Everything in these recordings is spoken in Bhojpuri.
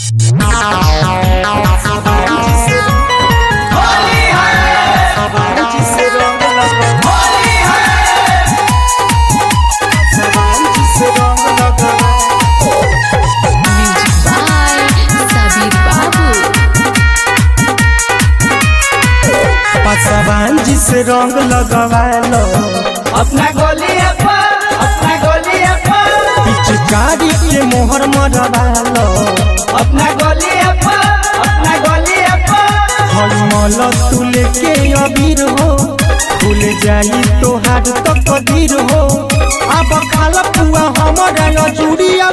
पासवान से रंग लगवालो अपना गोलिया पर अपना गोलिया पर पिचकारी के मोहर मरवालो अपना गोलिया पर अपना गोलिया पर हलमल तुले के अबीर हो भूल जाई तोहार तो कदीर हो अब खाल पुआ हमारा नजूरिया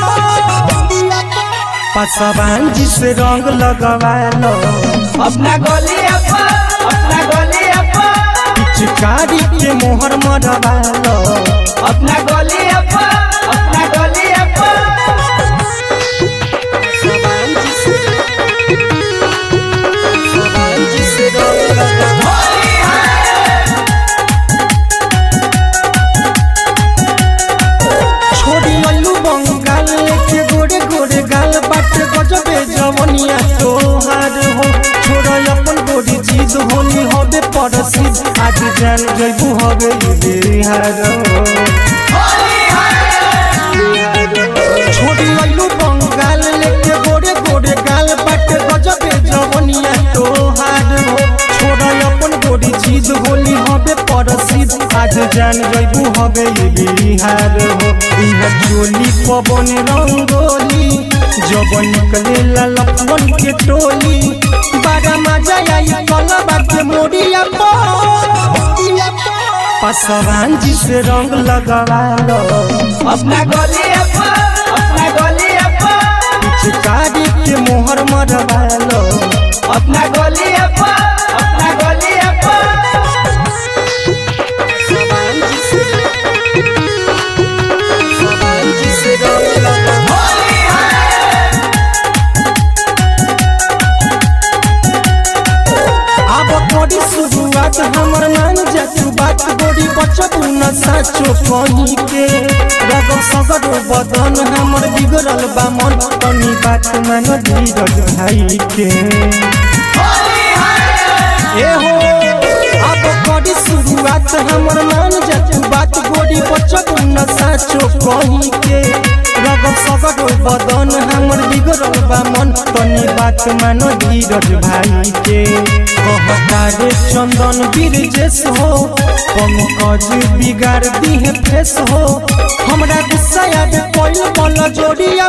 पासवान से रंग लगवालो अपना गोलिया पर अपना गोलिया पर पिचकारी के मोहर मरवालो अपना गोलिया पर अपना गोलिया पर छोड़ी अल्लू बंगाल के गोरे गोरे गाल बाट गजबे जवनिया तोहार हो छोड़ अपन गोरी चीज होली हबे परसिद आज जान जइबू हबे बिहार छोड़ी अल्लू बंगाल के गोरे गोरे गाल बाट गजबे जवनिया तोहार हो छोड़ अपन गोरी चीज होली हबे परसिद आज जान जइबू हबे बिहार हो इहा चोली पवन रंगोली जब निकले ललपन के टोली बड़ा मजा आई कलबा के मोरिया पसवान जी से रंग लगवा लो अपना गोलिया पर अपना गोलिया पर पिचकारी के मोहर मरवा लो अपना गोलिया पर अपना गोलिया पर अब तोरी शुरुआत हमर मान जातू बात गोरी बचबू न साचो कहीं के रग सगरो बदन हमर बिगड़ल बा मन तनी बात मान धीरज भाई के ए हो अब करी शुरुआत हमर मान जातू बात गोरी बचबू न साचो कहीं के रग सगरो बदन हमर बिगड़ल बा मन तनी बात मान धीरज भाई के कहता रे चंदन बीरजेश हो पंकज बिगाड़ दिहे फेस हो हमरा गुस्सा याद कोई बल जोड़िया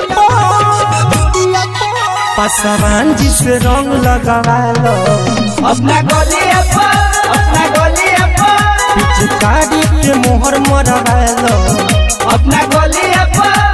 पासवान जी से रंग लगवा लो अपना गोलिया पर अपना गोलिया पर पिचकारी के मोहर मरवा लो अपना गोलिया पर